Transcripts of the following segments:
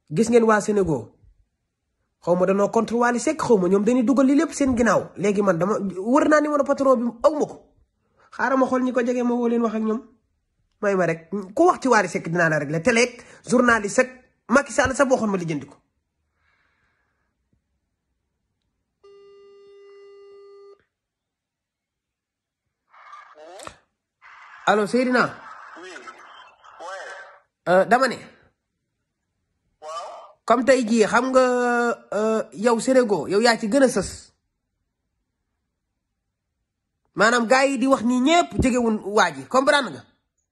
gis ngeen waa Sénégal xaw ma danoo contre Wally Seck xaw ma ñoom dañuy dugal li lépp seen ginnaaw léegi man dama wër naa numéro patron bi aw ma ko xaaral ma xool ñi ko jege ma woo leen wax ak ñoom may ma rek ku wax ci Wally Seck dinaa la régler télé journaliste ak Macky Sall sa boo xoon ma lijjanti ko allo Seydina oui ouais dama ne waaw comme tey jii xam nga yow Sénégal yow yaa ci gën a sës maanaam gars yi di wax nii ñëpp jegewun waa ji comprendre nga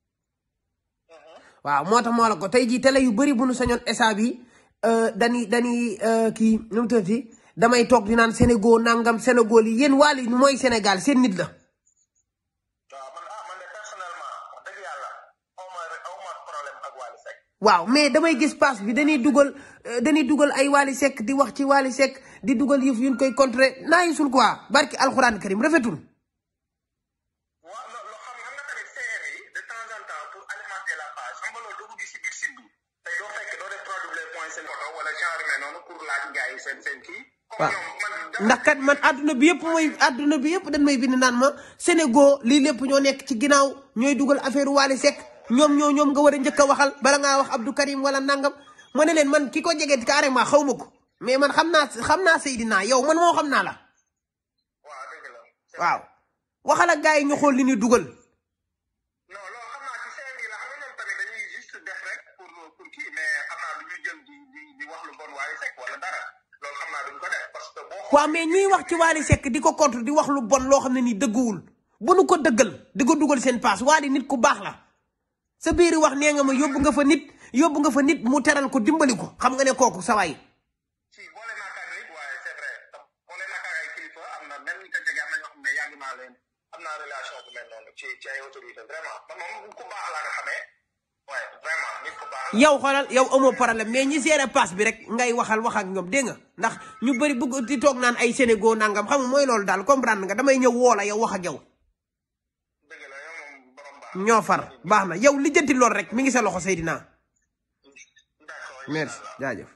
waaw moo tax moo la ko tey jii télé yu bëri bu nu sañoon esa bi dañuy dañuy kii nu mu tuddati damay toog di naan Sénégal nangam Sénégal yi yéen Wally mooy Sénégal seen nit la waaw man ah man de personnellement wax dëgg yàlla aw ma aw ma problème ak Wally Seck waaw mais damay gis passe bi dañuy dugal dañuy dugal ay Wally Seck di wax ci Wally Seck di dugal yëf yuñ koy contrer naa sul quoi barki alxuraan karim rafetul waaw loo loo xam xam nga tamit CR yi de temps en temps pour alimenter la page xam nga loolu doo ko gis si biir site bi tey doo fekk doo def produit point seen photo wala genre yu mel noonu pour laaj gars yi seen seen kii waaw comme ñoom man ndax kat man àdduna bi yëpp mooy àdduna bi yëpp dañ may bind naan ma Sénégal lii lépp ñoo nekk ci ginnaaw ñooy dugal affaire Wally Seck ñoom ñoo ñoom nga war a njëkk a waxal bala ngaa wax Abdou Karim wala nangam ma ne leen man ki ko jege carrément xaw ma ko mais man xam naa xam naa Seydina yow man moo xam naa la waaw dëgg la waaw waxal ak gars yi ñu xool li ñuy dugal non loolu xam naa ci CR yi la xam nga ñoom tamit dañuy juste def rek pour pour kii mais xam naa du ñu jël di di di wax lu bon Wally Seck wala dara loolu xam naa duñ ko def parce que boo waaw mais ñiy wax ci Wally Seck di ko contre di wax lu bon loo xam ne nii dëgguwul bu nu ko dëggal di ko dugal seen paas Wally nit ku baax la sa biir wax nee nga ma yóbbu nga fa nit yóbbu nga fa nit mu teral ko dimbali ko xam nga ne kooku sawaay si boole naa ak nit waaye c'est vrai te boole naa ak ay kilifa am na même ñi ko jege am na ñoo xam ne yàgg naa leen am naa relation bu mel noonu ci ci ay autorité vraiment man moom ku baax laa nga xamee waaye vraiment nit ku baax la. yow xoolal yow amoo problème mais ñi gérer paas bi rek ngay waxal wax ak ñoom dégg nga ndax ñu bëri bëgg di toog naan ay Sénégal nangam xam nga mooy loolu daal comprendre nga damay ñëw woo la yow wax ak yow dëgg la yow moom borom baax. ñoo far baax na yow lijjanti lool rek mi ngi sa loxo Seydina d'accord merci jaajëf